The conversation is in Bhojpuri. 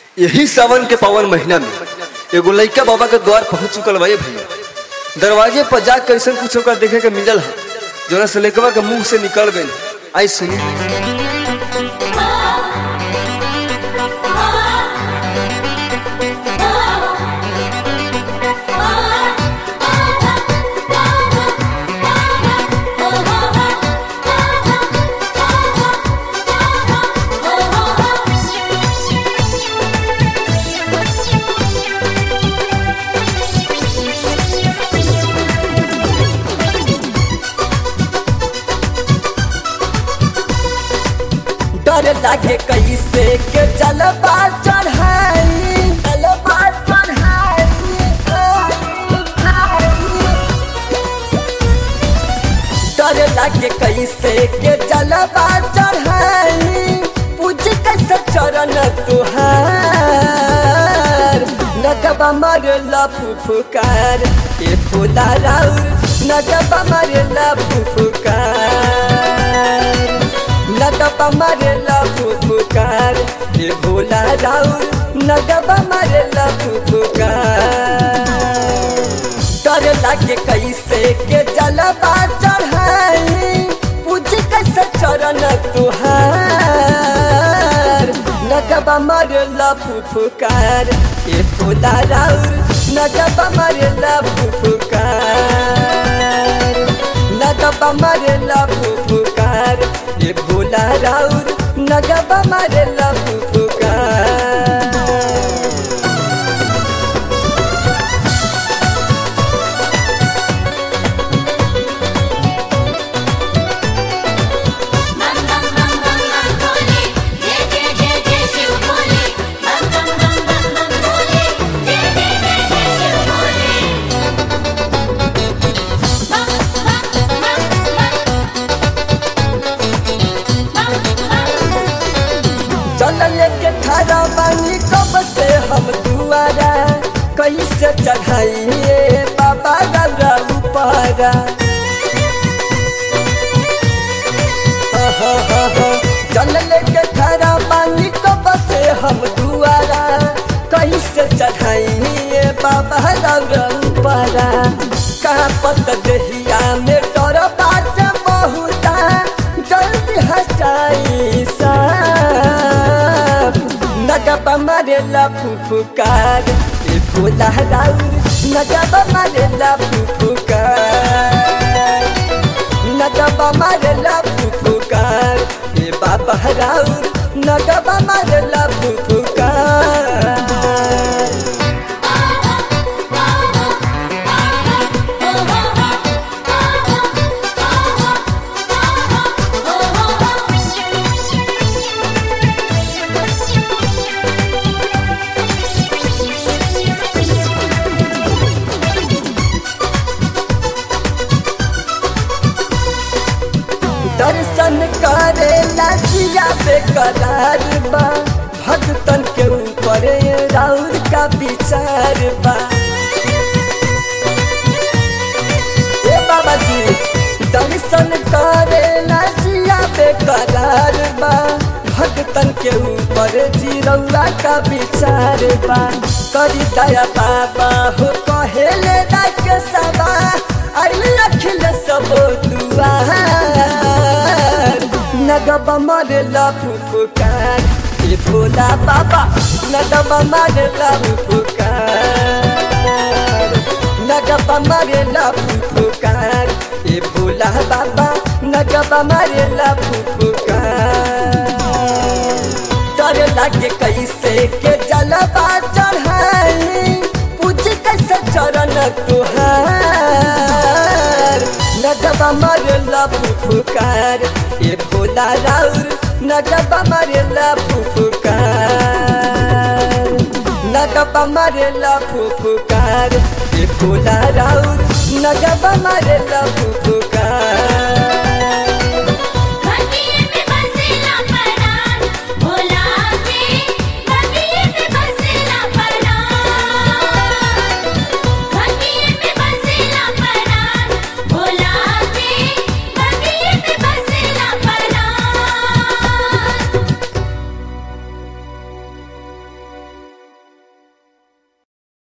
यही सावन के पावन महीना में एगो लइका बाबा के द्वार पहुंच चुकल बा ये भैया दरवाजे पर जाकर ऐसा कुछ होकर देखे के मिलल है जोना से लइकवा के मुंह से निकल गई आई सुनी डर लागे कैसे के जलवा चढ़ाई जलवा चढ़ाई डर लागे कैसे के जलवा चढ़ाई पूज कैसे चरण तुहार नगबा मरला फुफुकार ए फुला राउर नगबा मरला फुफुकार नगबा मरला फुफुकार ए भोला राउर नगबा मरला फुफुकार डर लागे कैसे के जलवा चढ़ाई पूज कैसे चरण तुहार नगबा मरला फुफुकार ए फुला राउर नगबा मरला फुफुकार नगबा मरला फुफुकार ए भोला राउर नगबा मरला फुफुकार बम बम बम बम बम भोले जय जय जय जय शिव भोले बम बम बम बम बम भोले जय जय जय जय शिव भोले बम बम बम बम चल लेके थारा बानी कब से हम दुआरा कैसे चढ़ाइए बाबा गौरा ऊपरा चल लेके थारा बानी कब से हम दुआरा कैसे चढ़ाइए बाबा गौरा ऊपरा कहाँ पत दहिया में डर बात बहुता जल्दी हटाई साफ नगबा मारेला फुफुकार ए भोला राउर नगबा मारेला फुफुकार नगबा मारेला फुफुकार ए बाबा राउर नगबा मारेला फुफुकार दर्शन करे लाजिया बेकरार बा भगतन के ऊपर राउर का विचार बा ए बाबा जी दर्शन करे लाजिया बेकरार बा भगतन के ऊपर जीरौला का विचार बा करी दया बाबा हो कहेले राख सबा आइल अखिल सब दुआर नगबा मरला फुफुकार ए भोला बाबा नगबा मरला फुफुकार नगबा मरला फुफुकार ए भोला बाबा नगबा मरला फुफुकार डर लागे कैसे के जलवा चढ़ाई पूज कैसे चरण तुहार नगबा मरला फुफुकार ए भोला राउर नगबा मरला फुफुकार नगबा मरला फुफुकार ए भोला राउर नगबा मरला फुफुकार